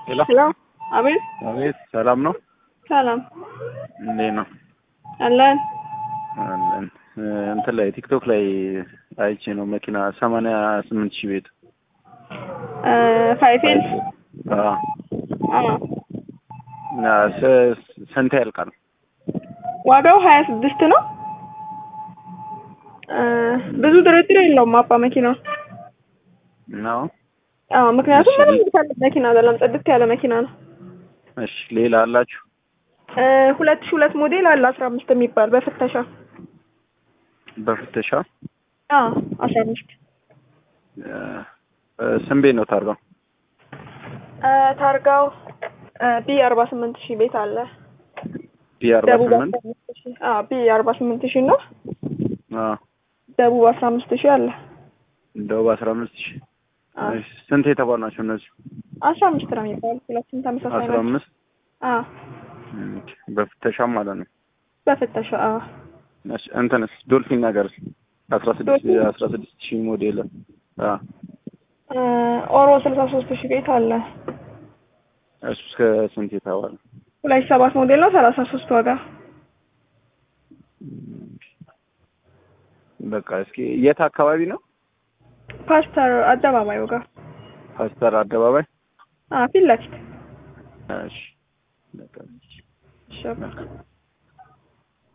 ሄሎ ሄሎ አቤት አቤት፣ ሰላም ነው? ሰላም እንዴት ነው? አለን አለን። እንትን ላይ ቲክቶክ ላይ አይቼ ነው መኪና ሰማንያ ስምንት ሺህ ቤት ፋይፌል አዎ። አዎ እና ስ- ስንት ያልቃል? ዋጋው ሀያ ስድስት ነው እ ብዙ ድርድር የለውም አባ መኪናው ነው? አዎ ምክንያቱም እሺ። ምንም የሚፈልግ መኪና አይደለም ጽድት ያለ መኪና ነው እሺ፣ ሌላ አላችሁ? እ ሁለት ሺህ ሁለት ሞዴል አለ አስራ አምስት የሚባል በፍተሻ በፍተሻ አዎ አስራ አምስት እ፣ ስንት ቤት ነው ታርጋው? እ ታርጋው ቢ አርባ ስምንት ሺህ ቤት አለ ቢ አርባ ደቡብ ስምንት አስራ አምስት ሺህ አዎ ቢ አርባ ስምንት ሺህ ነው አዎ፣ ደቡብ አስራ አምስት ሺህ አለ ደቡብ አስራ አምስት ሺህ አዎ እሺ፣ ስንት የተባሉ ናቸው እነዚህ? አስራ አምስት ነው የሚባሉት ሁለቱም ተመሳሳይ አስራ ናቸው አምስት አዎ ኦኬ፣ በፍተሻም ማለት ነው። በፍተሻ አዎ እሺ፣ እንትንስ ዶልፊን ነገር አስራ ስድስት ዶልፊን? አስራ ስድስት ሺህ ሞዴል አዎ፣ እ ኦሮ ስልሳ ሶስት ሺህ ቤት አለ እሱ እስከ ስንት የተባለ? ሁለት ሺህ ሰባት ሞዴል ነው ሰላሳ ሶስት ዋጋ በቃ እስኪ የት አካባቢ ነው? ፓስተር አደባባይ ዋጋ ፓስተር አደባባይ። አዎ ፊት ለፊት እሺ፣ በቃ እሺ በቃ